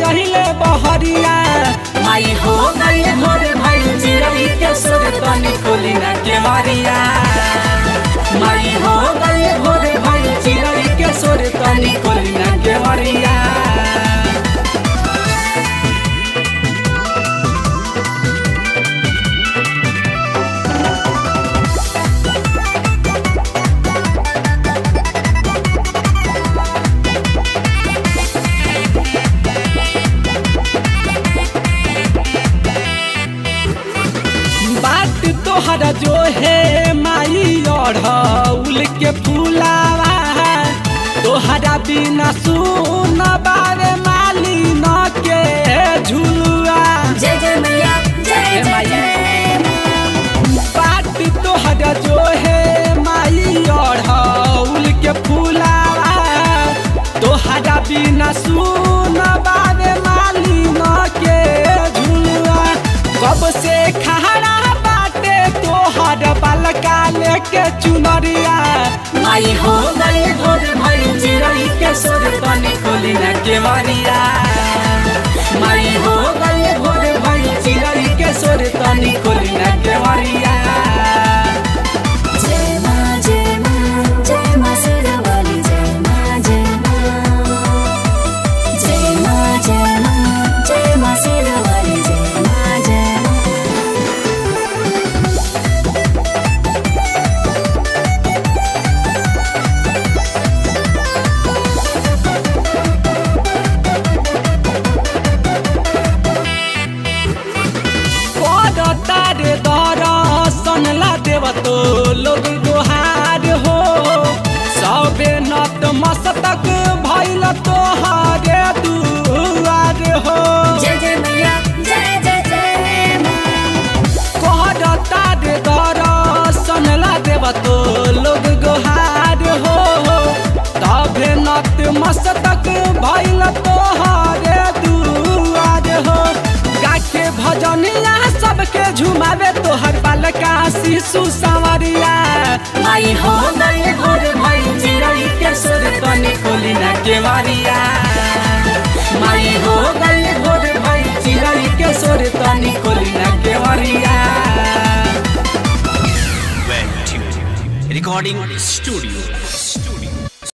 गहिले बहरिया माई हो गई भोर भई चिरई के सुर तनी खोली ना के मारिया माई हो गई भोर भई चिरई के सुर तनी खोली ना के मारिया बात तोहरा जो है माई अढ़ौल के फूलावा तोहरा बिना सुन बारे माली न के झुलुआ जय जय मैया जय जय जय बात तोहरा जो है माई अढ़ौल के फूलावा तोहरा बिना सुन बारे माली न के झुलुआ कब से खहरा बाटे तोहर बलका लेके चुनरिया माई हो गई भोर भई चिरई के सुर तनी खोली ना के मारिया माई हो गई भोर भई चिरई के सुर तनी खोली ना के मारिया जय माँ जय माँ जय माँ शेरावाली जय माँ जय माँ जय माँ जय माँ जय माँ शेरावाली जय माँ जय माँ तारे दर्शन ला देव तो लोग दोहार हो सबे नत मस्तक भैल तोहारे दुआर हो जय जय मैया जय जय जय माँ कहर तारे दर्शन ला देव तो लोग गोहार हो तबे नत मस्तक भैल तोहारे दुआर हो गाके भजनिया सबके झुमावे तोहर बालका शिशु संवरिया माई हो गई भोर भई चिरई के सुर तनी खोली ना के मारिया माई हो गई भोर भई चिरई के सुर तनी खोली ना के मारिया Well tuned. Recording studio.